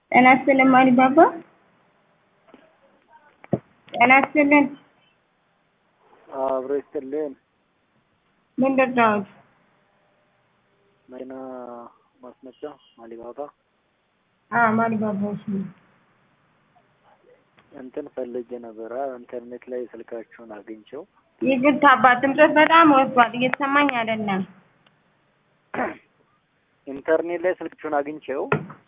ጤና ይስጥልን ማሪባባ። ጤና ይስጥልን። አብሮ ይስጥልን። ምንድን ነው? መኪና ማስመጫ ማሊባባ አዎ ማሪባባዎች ነው። እንትን ፈልጌ ነበረ ኢንተርኔት ላይ ስልካችሁን አግኝቼው ይቅርታ አባት ድምፅህ በጣም ወጥቷል፣ እየተሰማኝ አይደለም። ኢንተርኔት ላይ ስልካችሁን አግኝቼው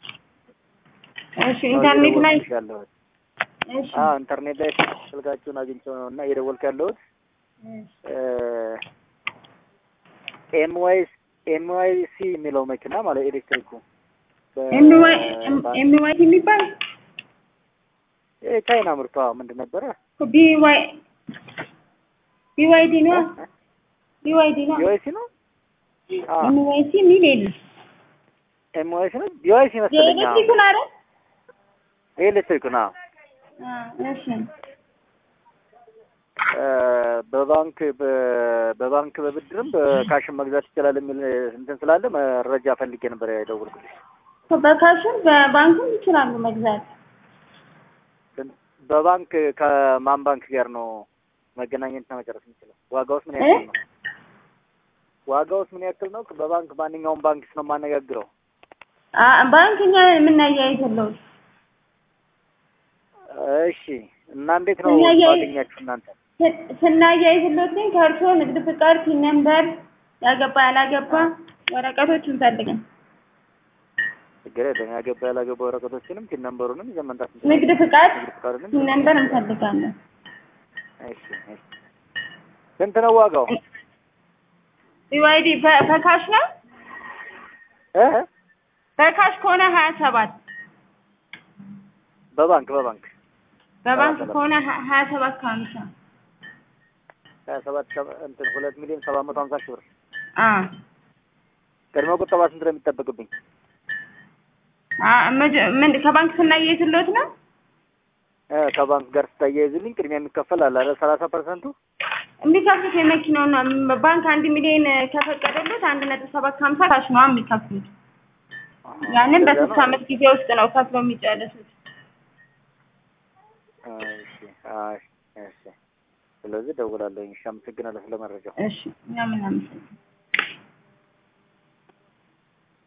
እሺ ኢንተርኔት ላይ እየደወልኩልሽ ያለሁት እሺ አዎ ኢንተርኔት ላይ ስልካችሁን አግኝቼው ነው እና እየደወልኩ ያለሁት ኤምዋይስ ኤምዋይሲ የሚለው መኪና ማለት ኤሌክትሪኩ ኤምዋይ ኤምዋይ የሚባል የቻይና ምርቷ ምንድን ነበረ? ቢዋይ ቢዋይዲ ነው ቢዋይዲ ነው ቢዋይሲ ነው። አዎ ኤምዋይሲ የሚል የለም። ኤምዋይሲ ነው። ቢዋይሲ መሰለኝ። አዎ የኤሌክትሪኩን አይደል? የኤሌክትሪኩ ነው። አዎ እሺ በባንክ በ- በባንክ በብድርም በካሽም መግዛት ይችላል የሚል እንትን ስላለ መረጃ ፈልጌ ነበር የደወልኩልሽ። በካሽም በባንክም ይችላሉ መግዛት። በባንክ ከማን ባንክ ጋር ነው መገናኘትና መጨረስ የምችለው? ዋጋውስ ምን ያክል ነው? ዋጋውስ ምን ያክል ነው? በባንክ ማንኛውም ባንክስ ነው የማነጋግረው? አ- ባንክ እኛ የምናያይዘለው እሺ እና እንዴት ነው ስናያይ- ማገኛችሁ እናንተ? ስናያይዝሎት ግን ከእርስዎ ንግድ ፍቃድ፣ ፒን ነምበር፣ ያገባ ያላገባ ወረቀቶች እንፈልጋለን። ችግር የለም። ያገባ ያላገባ ወረቀቶችንም ቲን ነምበሩንም ይዘን መምጣት እንችላለን። ንግድ ፍቃድ፣ ንግድ ፍቃዱንም ፒን ነምበር እንፈልጋለን። እሺ እሺ። ስንት ነው ዋጋው? ቢዋይዲ በ- በካሽ ነው። እ በካሽ ከሆነ ሀያ ሰባት በባንክ በባንክ በባንክ ሰባት ከሆነ ሀ- ሀያ ሰባት ከሀምሳ ሀያ ሰባት ሰባ- እንትን ሁለት ሚሊዮን ሰባት መቶ ሀምሳ ሺህ ብር አዎ ቅድመ ቁጠባ ስንት ነው የሚጠበቅብኝ? አ- መጀ- ምን ከባንክ ስናያይዝሎት ነው። እ ከባንክ ጋር ስታያይዝልኝ ቅድሚያ የሚከፈል አለ አይደል? ሰላሳ ፐርሰንቱ የሚከፍሉት የመኪናውን ነው። ባንክ አንድ ሚሊዮን ከፈቀደሎት አንድ ነጥብ ሰባት ከሀምሳ ካሽ ነው የሚከፍሉት። ያንን በሶስት አመት ጊዜ ውስጥ ነው ከፍለው የሚጨርሱት። እሺ እሺ እሺ። ስለዚህ ደውላለሁ። እሺ፣ አመሰግናለሁ ስለ መረጃው። እሺ እኛ ምን አመሰግናለን።